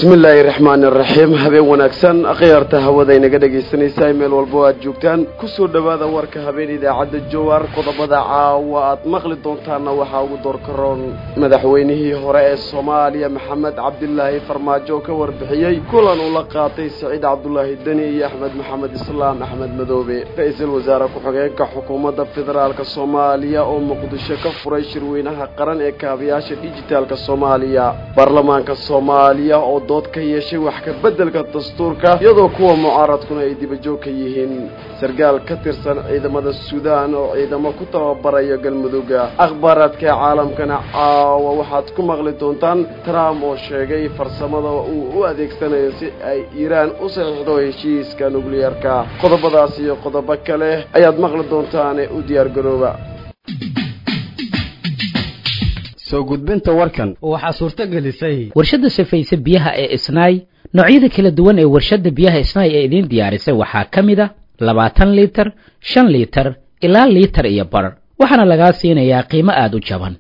bismi illaahi raxmaani raxiim habeen wanaagsan akhyaarta hawada inaga dhegaysanaysaa meel walbo aad joogtaan kusoo dhowaada warka habeen idaacadda jawaar qodobada caawa aad maqli doontaanna waxaa ugu doorkaroon madaxweynihii hore ee soomaaliya maxamed cabdilaahi farmaajo oo ka warbixiyey kulan uu la qaatay saciid cabdulaahi deni iyo axmed maxamed islaam axmed madoobe ra-iisul wasaare ku-xigeenka xukuumadda federaalka soomaaliya oo muqdisho ka furay shirweynaha qaran ee kaabayaasha dhijitaalka soomaaliya baarlamaanka soomaaliya oo dood ka yeeshay wax ka beddelka dastuurka iyadoo kuwa mucaaradkuna ay dibajoog ka yihiin sarkaal ka tirsan ciidamada suudaan oo ciidamo ku tababaraya galmudugga akhbaaraadka caalamkana caawa waxaad ku maqli doontaan trump oo sheegay farsamada uu u adeegsanayo si ay iiraan u saxiixdo heshiiska nukliyeerka qodobadaas iyo qodobo kale ayaad maqli doontaane u diyaargarooba gudbinta warkan waxaa suurto gelisay warshadda safayse biyaha ee isnaay noocyada kala duwan ee warshadda biyaha isnaay ee idiin diyaarisay waxaa ka mid a labaatan liitar shan liitar ilaa liitar iyo bar waxaana lagaa siinayaa qiimo aada u jaban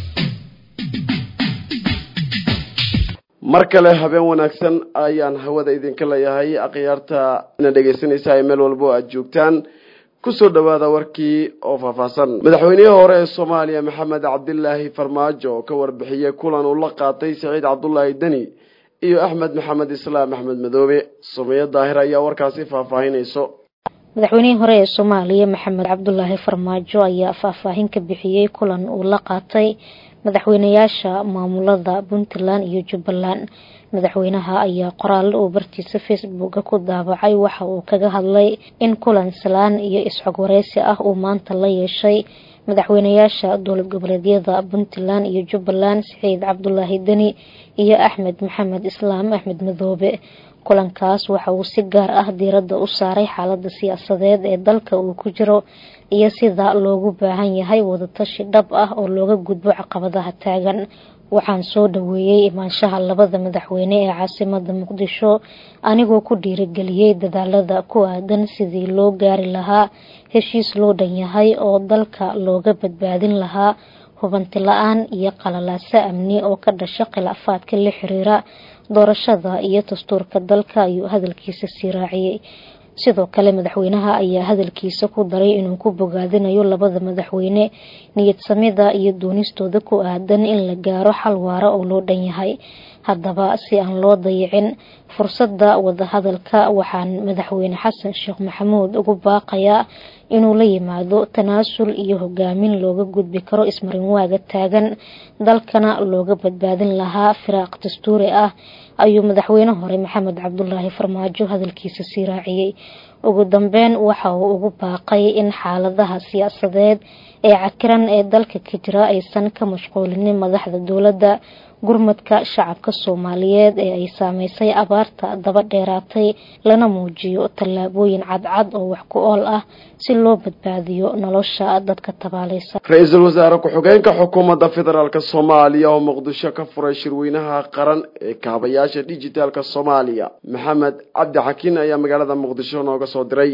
mar kale habeen wanaagsan ayaan hawada idinka leeyahay akhyaarta ina dhegaysanaysaa ee meel walbo aad joogtaan kusoo dhowaada warkii oo faahfaahsan madaxweynihii hore ee soomaaliya maxamed cabdilaahi farmaajo oo ka warbixiyey kulan uu la qaatay saciid cabdulaahi deni iyo axmed maxamed islaam axmed madoobe sumeyo daahir ayaa warkaasi faahfaahinayso madaxweynihii hore ee soomaaliya maxamed cabdulaahi farmaajo ayaa faahfaahin ka bixiyey kulan uu la qaatay madaxweynayaasha maamulada puntland iyo jubbaland madaxweynaha ayaa qoraal uu bartiisa facebooka ku daabacay waxa uu kaga hadlay in kulan salaan iyo isxog wareysi ah uu maanta la yeeshay madaxweynayaasha dowlad goboleedyada puntland iyo jubbaland saciid cabdulaahi deni iyo axmed maxamed islaam axmed madoobe kulankaas waxa uu si gaar ah diiradda u saaray xaalada siyaasadeed ee dalka uu ku jiro iyo sida loogu baahan yahay wadatashi dhab ah oo looga gudbo caqabadaha taagan waxaan soo dhaweeyey imaanshaha labada madaxweyne ee caasimada muqdisho anigoo ku dhiirigeliyey dadaalada ku aadan sidii loo gaari lahaa heshiis loo dhan yahay oo dalka looga badbaadin lahaa hubanti la-aan iyo qalalaaso amni oo ka dhasha khilaafaadka la xiriira doorashada iyo dastuurka dalka ayuu hadalkiisa sii raaciyey sidoo kale madaxweynaha ayaa hadalkiisa ku daray inuu ku bogaadinayo labada madaxweyne niyadsamida iyo doonistooda ku aadan in la gaaro xal waara oo loo dhan yahay haddaba si aan loo dayicin fursadda wadahadalka waxaan madaxweyne xasan sheekh maxamuud ugu baaqayaa inuu la yimaado tanaasul iyo hogaamin looga gudbi karo ismarinwaaga taagan dalkana looga badbaadin lahaa firaaq dastuuri ah ayuu madaxweyne hore maxamed cabdulaahi farmaajo hadalkiisa sii raaciyey ugu dambeyn waxa uu ugu baaqay in xaaladaha siyaasadeed ee cakiran ee dalka ka jira aysan ka mashquulinin madaxda dowladda gurmadka shacabka soomaaliyeed ee ay saameysay abaarta daba dheeraatay lana muujiyo tallaabooyin cadcad oo wax ku ool ah si loo badbaadiyo nolosha dadka tabaalaysa ra-iisul wasaare ku-xigeenka xukuumadda federaalk soomaaliya oo muqdisho ka furay shirweynaha qaran ee kaabayaasha dhijitaalka soomaaliya maxamed cabdi xakiin ayaa magaalada muqdisho nooga soo diray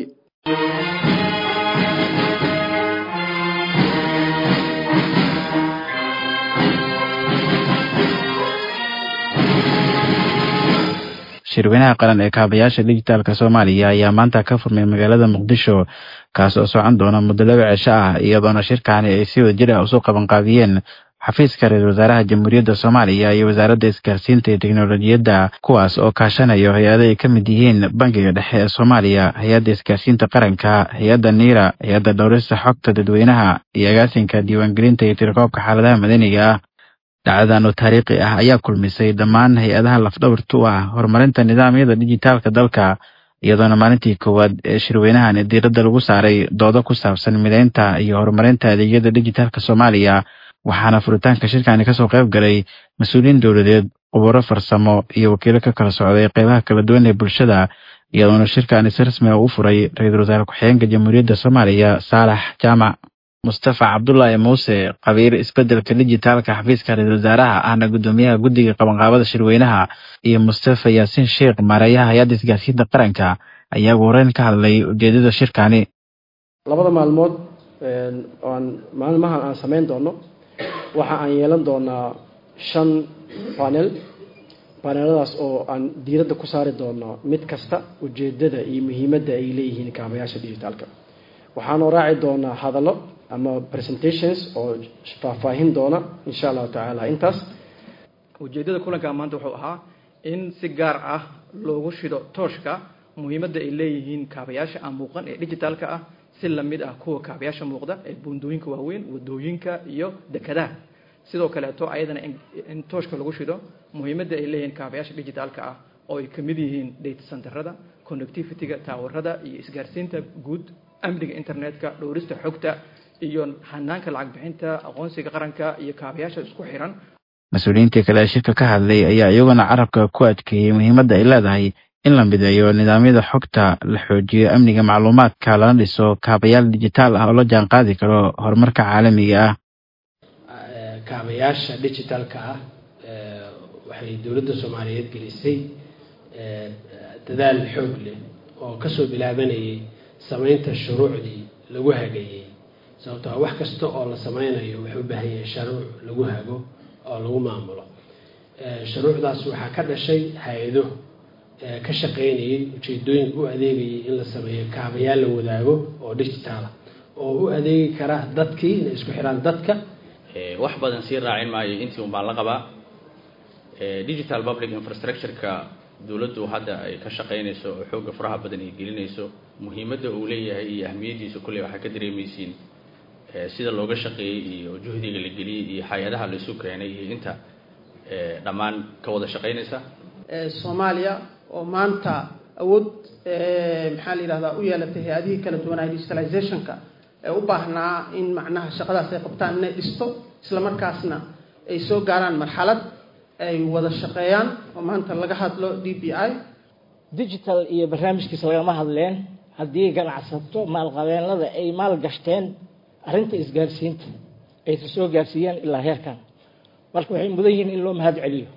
shirweynaha qaran ee kaabayaasha dhijitaalka soomaaliya ayaa maanta ka furmay magaalada muqdisho kaas oo socon doona muddo laba cisho ah iyadoona shirkaani ay si wada jir ah usoo qabanqaabiyeen xafiiska ra-isul wasaaraha jamhuuriyadda soomaaliya iyo wasaaradda isgaarsiinta iyo teknolojiyadda kuwaas oo kaashanayo hay-ado ay ka mid yihiin bangiga dhexe ee soomaaliya hay-adda isgaarsiinta qaranka hay-adda niira hay-adda dhowrista xogta dadweynaha iyo agaasinka diiwaangelinta iyo tirakoobka xaaladaha madaniga ah dhacdadan oo taariikhi ah ayaa kulmisay dhammaan hay-adaha lafdhabarta u ah horumarinta nidaamyada dhijitaalka dalka iyadoona maalintii koowaad ee shirweynahan diiradda lagu saaray doodo ku saabsan mideynta iyo horumarinta adeegyada dhijitaalka soomaaliya waxaana furitaanka shirkani kasoo qayb galay mas-uuliyiin dowladeed khubaro farsamo iyo wakiilo ka kala socday qeybaha kala duwan ee bulshada iyadoona shirkani si rasmi ah u furay ra-iisul wasaare ku-xigeenka jamhuuriyadda soomaaliya saalax jaamac mustafa cabdulaahi muuse qabiir isbedelka dijitaalka xafiiska ra-isul wasaaraha ahna guddoomiyaha guddiga qabanqaabada shirweynaha iyo mustafa yaasiin sheekh maareeyaha hay-adda isgaarsiinta qaranka ayaa ugu horeyn ka hadlay ujeedada shirkani labada maalmood oan maalmahan aan samayn doono waxa aan yeelan doonaa shan panel baneeladaas oo aan diiradda ku saari doono mid kasta ujeedada iyo muhiimadda ay leeyihiin kaabayaasha digitaalka waxaanoo raaci doonaa hadallo ama presentations oo faahfaahin doona insha allahu tacaala intaas ujeeddada kulanka maanta wuxuu ahaa in si gaar ah loogu shido tooshka muhiimadda ay leeyihiin kaabayaasha aan muuqan ee digitaalka ah si lamid ah kuwa kaabayaasha muuqda ee buundooyinka waaweyn wadooyinka iyo dekadaha sidoo kaleeto ayadana in tooshka lagu shido muhiimadda ay leeyihiin kaabayaasha digitaalka ah oo ay kamid yihiin data centerada connectivity-ga taawarada iyo isgaarsiinta guud amniga internetka dhowrista xogta iyo hanaanka lacag bixinta aqoonsiga qaranka iyo kaabayaasha isku xiran mas-uuliyiintii kale ee shirka ka hadlay ayaa iyaguna carabka ku adkeeyey muhiimadda ay leedahay in la mideeyo nidaamyada xogta la xoojiyo amniga macluumaadka lana dhiso kaabayaal dijitaal ah oo la jaan qaadi karo horumarka caalamiga ah kaabayaasha digitalka ah waxay dowladda soomaaliyeed gelisay dadaal xoog leh oo kasoo bilaabanayay samaynta shuruucdii lagu hagayey sababto a wax kasta oo la sameynayo wuxuu u baahan yahay sharuuc lagu hago oo lagu maamulo shuruucdaas waxaa ka dhashay hay-ado ka shaqeynayay ujeedooyin u adeegayay in la sameeyo kaabayaal la wadaago oo digitaala oo u adeegi kara dadkii inay isku xiraan dadka wax badan sii raacin maayo intii un baan la qabaa digital public infrastructure-ka dowladdu hadda ay ka shaqeynayso oo xoogga faraha badan ay gelinayso muhiimadda uu leeyahay iyo ahmiyaddiisa kulley waxaa ka dareemaysiin sida looga shaqeeyey iyo juhdiga la geliyey iyo hay-adaha la isu keenay iyo inta dhammaan ka wada shaqeynaysa soomaaliya oo maanta awood maxaa la yidhahdaa u yeelatay hay-adihii kala duwanaa digitalizationka ee u baahnaa in macnaha shaqadaas ay qabtaan inay dhisto isla markaasna ay soo gaaraan marxalad ay wada shaqeeyaan oo maanta laga hadlo d b i digital iyo barnaamijkiisa lagama hadleen haddii ganacsato maalqabeenada ay maal gashteen arrinta isgaarsiinta aysa soo gaarsiiyeen ilaa heerkan marka waxay mudan yihiin in loo mahad celiyo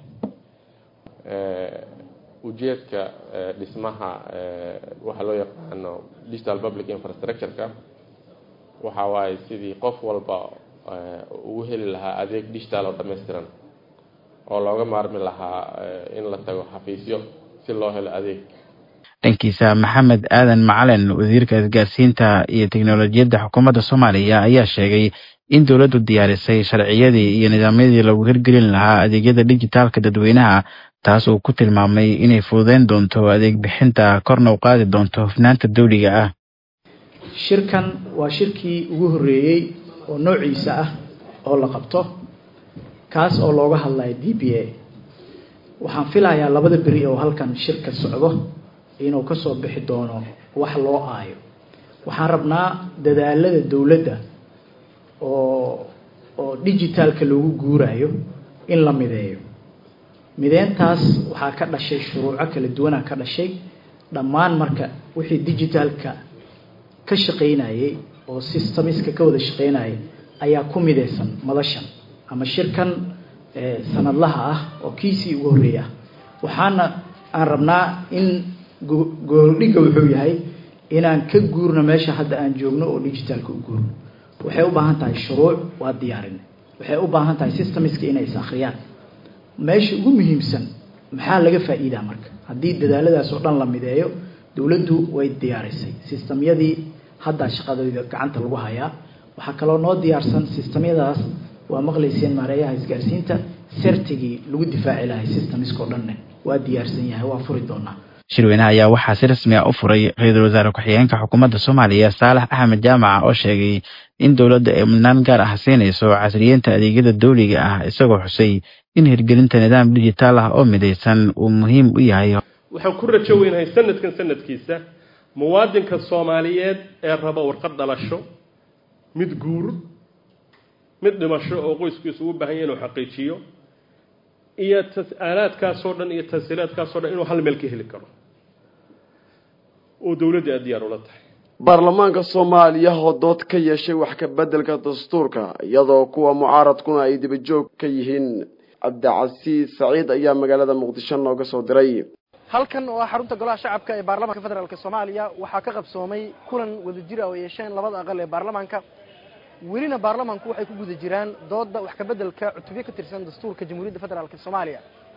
ujeedka dhismaha waxa loo yaqaano digital public infrastructure-ka waxa waaye sidii qof walba ugu heli lahaa adeeg digital oo dhammaystiran oo looga maarmi lahaa in la tago xafiisyo si loo helo adeeg dhankiisa maxamed aadan macalin wasiirka isgaarsiinta iyo teknolojiyadda xukuumadda soomaaliya ayaa sheegay in dowladdu diyaarisay sharciyadii iyo nidaamyadii lagu hirgelin lahaa adeegyada dijitaalka dadweynaha taas uu ku tilmaamay inay fududeyn doonto adeeg bixinta korna u qaadi doonto hufnaanta dawliga ah shirkan waa shirkii ugu horreeyey oo noociisa ah oo la qabto kaas oo looga hadlayo d b a waxaan filayaa labada beri oo halkan shirka socdo inuu kasoo bixi doono wax loo aayo waxaan rabnaa dadaalada dowladda oo oo digitaalka loogu guurayo in la mideeyo mideyntaas waxaa ka dhashay shuruuco kala duwanaa ka dhashay dhammaan marka wixii digitaalka ka shaqeynayay oo systemiska ka wada shaqeynayay ayaa ku mideysan madashan ama shirkan sanadlaha ah oo kiisii ugu horreeya ah waxaana aan rabnaa in gooldhigga wuxuu yahay inaan ka guurno meesha hadda aan joogno oo digitaalka u guurno waxay u baahan tahay shuruuc waa diyaarin waxay u baahan tahay systemiska inay is akhriyaan meesha ugu muhiimsan maxaa laga faa'iidaa marka haddii dadaaladaas oo dhan la mideeyo dowladdu way diyaarisay sistamyadii haddaa shaqadooda gacanta lagu hayaa waxaa kaloo noo diyaarsan sistamyadaas waa maqlayseen maareeyaha isgaarsiinta sertigii lagu difaaci lahay systemiska oo dhanne waa diyaarsan yahay waa furi doonaa shirweynaha ayaa waxaa si rasmi ah u furay ra-iisul wasaare ku-xigeenka xukuumadda soomaaliya saalax axmed jaamaca oo sheegay in dowladda ay mudnaan gaar ah siinayso casriyeynta adeegyada dawliga ah isagoo xusay in hirgelinta nidaam dijitaal ah oo midaysan uu muhiim u yahay waxaan ku rajo weynahay sanadkan sanadkiisa muwaadinka soomaaliyeed ee raba warqad dhalasho mid guur mid dhimasho oo qoyskiisu ugu baahan yahy inuu xaqiijiyo iyo aalaadkaasoo dhan iyo tansiilaadkaasoo dhan inuu hal meel ka heli karo oo dowladda aad diyaar ula tahay baarlamaanka soomaaliya oo dood ka yeeshay wax ka beddelka dastuurka iyadoo kuwa mucaaradkuna ay dibajoog ka yihiin cabdicasiis saciid ayaa magaalada muqdisho nooga soo diray halkan oo ah xarunta golaha shacabka ee baarlamaanka federaalk soomaaliya waxaa ka qabsoomay kulan wadajir ah oo yeesheen labada aqal ee baarlamaanka welina baarlamaanku waxay ku guda jiraan dooda wax kabeddelka cutubyo ka tirsan dastuurka jamhuuriyadda federaalk soomaaliya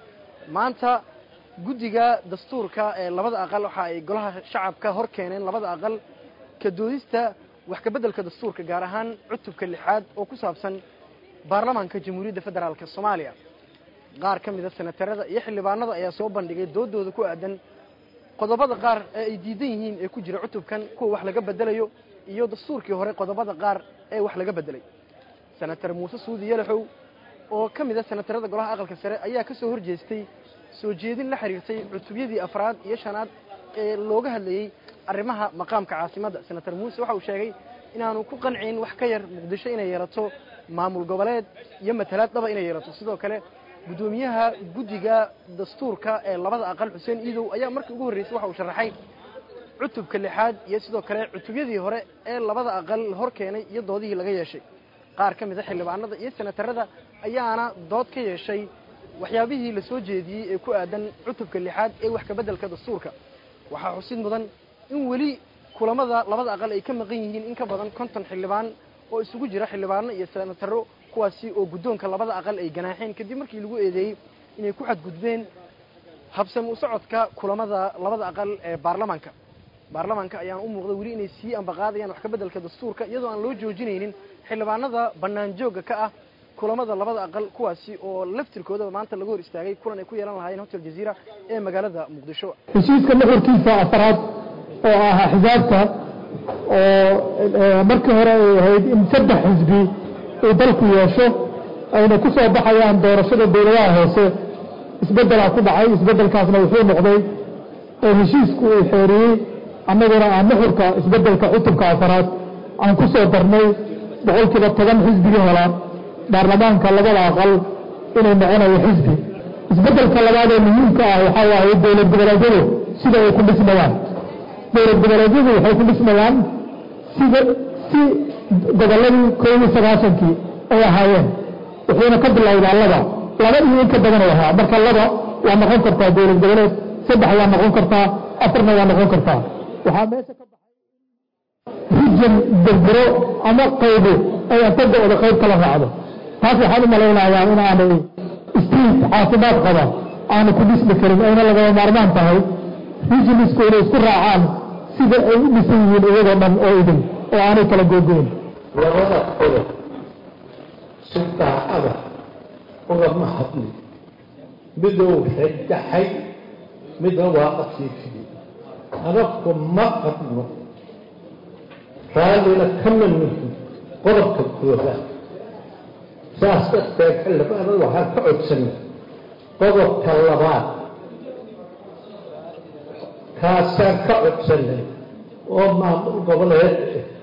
maanta guddiga dastuurka ee labada aqal waxa ay golaha shacabka hor keeneen labada aqal ka doodista wax kabeddelka dastuurka gaar ahaan cutubka lixaad oo ku saabsan baarlamaanka jamhuuriyadda federaalk soomaaliya qaar ka mida senatarada iyo xildhibaanada ayaa soo bandhigay doodooda ku aadan qodobada qaar ee ay diidan yihiin ee ku jira cutubkan kuwa wax laga bedelayo iyo dastuurkii hore qodobada qaar ee wax laga bedelay senatar muuse suudi yalaxow oo ka mid a senatarada golaha aqalka sare ayaa ka soo horjeestay soo jeedin la xiriirtay cutubyadii afraad iyo shanaad ee looga hadlayey arrimaha maqaamka caasimadda senatar muuse waxa uu sheegay inaanu ku qancin wax ka yar muqdisho inay yeelato maamul goboleed iyo matalaad dhaba inay yeelato sidoo kale guddoomiyaha guddiga dastuurka ee labada aqal xuseen iidow ayaa markii ugu horreysay waxa uu sharaxay cutubka lixaad iyo sidoo kale cutubyadii hore ee labada aqal hor keenay iyo doodihii laga yeeshay qaar ka mid a xildhibaanada iyo senatarada ayaana dood ka yeeshay waxyaabihii la soo jeediyey ee ku aadan cutubka lixaad ee wax kabeddelka dastuurka waxaa xusid mudan in weli kulamada labada aqal ay ka maqan yihiin in ka badan konton xildhibaan oo isugu jira xildhibaano iyo senataro kuwaasi oo guddoonka labada aqal ay ganaaxeen kadib markii lagu eedeeyey inay ku xadgudbeen habsami u socodka kulamada labada aqal ee baarlamaanka baarlamaanka ayaan u muuqda weli inay sii ambaqaadayaan wax kabeddelka dastuurka iyadoo aan loo joojinaynin xildhibaanada bannaan joogga ka ah kulamada labada aqal kuwaasi oo laftirkoodaba maanta laga hor istaagay kulan ay ku yeelan lahaayeen hotel jaziira ee magaalada muqdisho heshiiska nuxurkiisa afraad oo ahaa xisaabta oo markii hore ay ahayd in saddex xisbi uu dalku yeesho ayna ku soo baxayaan doorashada dowladaha hoose isbeddelaa ku dhacay isbeddelkaasna wuxuu noqday oo heshiisku uu xeeriyey annaguna aan nuxurka isbeddelka cutubka afaraad aan ku soo darnay boqolkiiba toban xisbigii hela baarlamaanka labada aqal inuu noconayo xisbi isbeddelka labaad ee muhiimka ah waxaa waaye dowlad goboleedyadu sida ay ku dhismayaan dowlad goboleedyadu waxay ku dhismayaan sida si gobolladii koob iyo sagaashankii ay ahaayeen wuxuuna ka bilowdaa laba laba iyo in ka badan u ahaa marka laba waa noqon kartaa dowlad goboleed saddex waa noqon kartaa afarna waa noqon kartaa waxaa meesha ka baxay rijan berbero ama qaybo ay antagooda qayb kala raacdo taas waxaan u malaynayaa in aanay street caafimaad qaba aanu ku dhismi karin ayna lagama maarmaan tahay rijinisku inay isku raacaan sida ay u dhisan yihiin iyagoo dhan oo idin oo aanay kala googoyn labada qodob si daacada ugama hadli midou xegaxay midna waa qasiifiyey adabku ma qabno raallina kama nihin qodobka koobaad saas darteed xildhibaanada waxaan ka codsanay qodobka labaad kaasaan ka codsanay oo maamul goboleed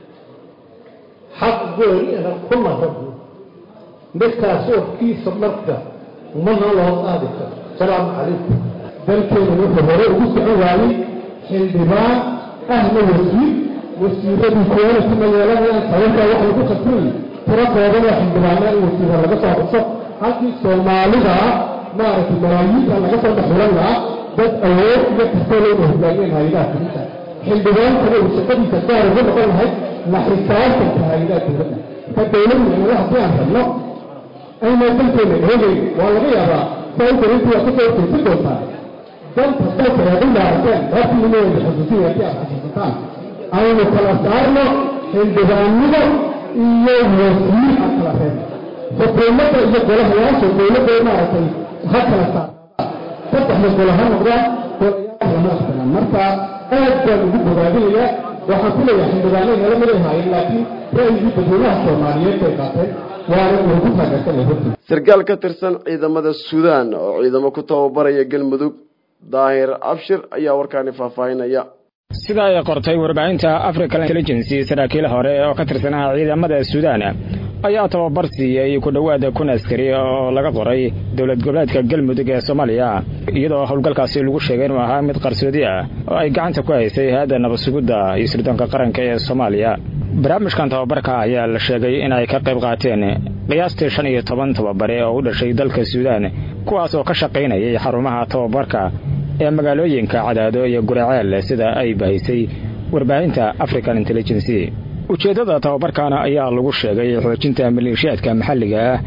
xaq goonina kuma rabno midkaas warkiisa marka mana loo qaadi karo asalaamu calaykum dalkeenu wuxuu hore ugu socon waayey xildhibaan ahna wasiir wasiiradii kuwana kuma yeelanayaan sababtaa wax lagu khasrayay tiro koodana xildhibaana in wasiira laga soo xuso halkii soomaalida maaragtay malaayiinta laga soo dhexulan lahaa dad awood iyo kastoo looga hogaamiyeen hay-adaha fulinta xildhibaankana uu shaqadiisa gaar uga noqon lahayd la xisaabtanka hay-adaha dowladda ka dowlad micnada haddii aan rabno ayna dalkeena eegayn waa laga yaabaa sababta intii waa kasoo jeesan doontaa danta dalka ee u dhaarteen rabtiineeda xusuusin haddii aad xasuusataan aynu kala saarno xildhibaanada iyo wasiir aan kala reebno xukuumadda iyo golahayaasha dowladda maaragtay ha kala saarnaadaan saddexda golo ha noqdaan golayaasha lama aqbalaan marka aad baan ugu bogaadinayaa waxaan ku leeyahay xildhibaanay nala mid ay haayeen laakiin ra'yigii dadweynaha soomaaliyeed bay qaateen waana uu ku taageersanay hortii sarkaal ka tirsan ciidamada suudaan oo ciidamo ku tababaraya galmudug daahir abshir ayaa warkaani faahfaahinaya sida ay qortay warbaahinta african intelligency saraakiil hore oo ka tirsanaa ciidamada suudaan ayaa tababar siiyey ku dhowaada kun askari oo laga qoray dowlad goboleedka galmudug ee soomaaliya iyadoo howlgalkaasi lagu sheegay inuu ahaa mid qarsoodi ah oo ay gacanta ku haysay hay-adda nabadsugidda iyo sirdoonka qaranka ee soomaaliya barnaamijkan tababarka ayaa la sheegay in ay ka qayb qaateen qiyaastii shan iyo toban tababare oo u dhashay dalka suudaan kuwaas oo ka shaqaynayay xarumaha tababarka ee magaalooyinka cadaado iyo guraceel sida ay bahaysay warbaahinta african intelligency ujeeddada tababarkaana ayaa lagu sheegay xoojinta maleeshiyaadka maxalliga ah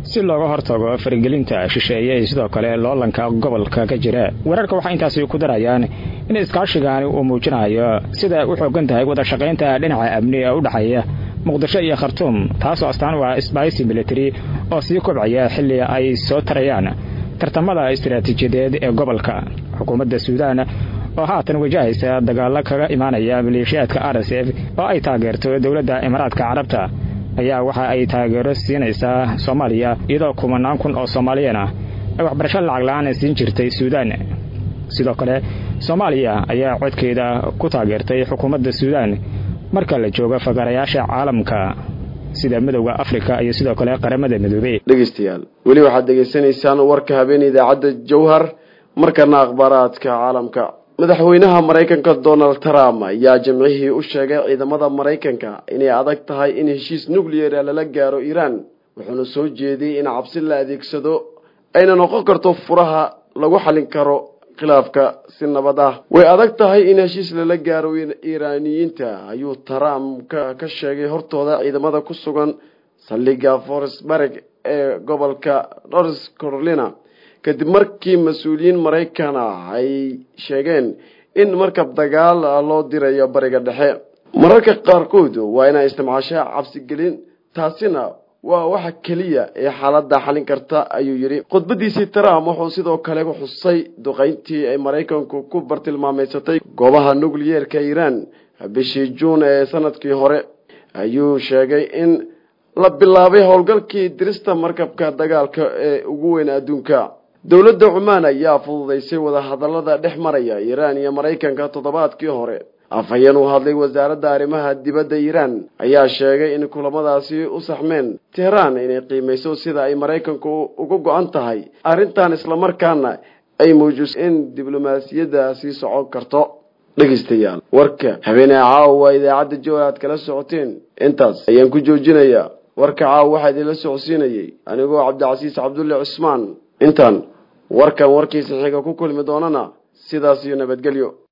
si looga hortago faragelinta shisheeye iyo sidoo kale loolanka gobolka ka jira wararka waxay intaasi ku darayaan in iskaashigaani uu muujinayo sida u xoogan tahay wada shaqaynta dhinaca amni ee u dhexeeya muqdisho iyo khartuum taasoo astaan u ah sbaisi military oo sii kobcaya xilli ay soo tarayaan tartamada istaraatiijiyadeed ee gobolka xukuumadda suudaan oo haatan wajahaysa dagaallo kaga imaanaya maleeshiyaadka r s f oo ay taageerto dowladda imaaraadka carabta ayaa waxa ay taageero siinaysaa soomaaliya iyadoo kumanaan kun oo soomaaliyan ah ay waxbarasho lacag la-aan siin jirtay suudaan sidoo kale soomaaliya ayaa codkeeda ku taageertay xukuumadda suudaan marka la joogo fagarayaasha caalamka sida midowda afrika iyo sidoo kale qaramada midoobey dhegeystayaal weli waxaad degeysanaysaan warka habeen idaacadda jawhar markana akhbaaraadka caalamka madaxweynaha maraykanka donald trump ayaa jimcihii u sheegay ciidamada maraykanka inay adag tahay in heshiis nucleara lala gaaro iiraan wuxuuna soo jeediyey in cabsi la adeegsado ayna noqon karto furaha lagu xalin karo khilaafka si nabad ah way adag tahay in heshiis lala gaaro iiraaniyiinta ayuu trump ka sheegay hortooda ciidamada ku sugan saldhigga forestburg ee gobolka north carolina kadib markii mas-uuliyiin maraykan ah ay sheegeen in markab dagaal loo dirayo bariga dhexe mararka qaarkood waa inay isticmaashaa cabsigelin taasina waa waxa keliya ee xaaladda xalin karta ayuu yidhi khudbadiisii trump wuxuu sidoo kale xusay duqayntii ay maraykanku ku bartilmaameysatay goobaha nucleyeerka iiraan bishii juun ee sanadkii hore ayuu sheegay in la bilaabay howlgalkii dirista markabka dagaalka ee ugu weyn adduunka dowladda cumaan ayaa fududaysay wadahadalada dhex maraya iiraan iyo maraykanka toddobaadkii hore afhayeen u hadlay wasaaradda arrimaha dibadda iiraan ayaa sheegay in kulamadaasi u saxmeen teheraan inay qiimayso sida ay maraykanku uga go-an tahay arrintan islamarkaana ay muujiso in diblomaasiyadda sii socon karto dhegeystayaal warka habeenee caawa idaacadda jowar aad kala socoteen intaas ayaan ku joojinayaa warka caawa waxaa idinla socodsiinayay anigoo cabdicasiis cabdulle cusmaan intaan warkan warkiisa xiga ku kulmi doonana sidaas iyo nabadgelyo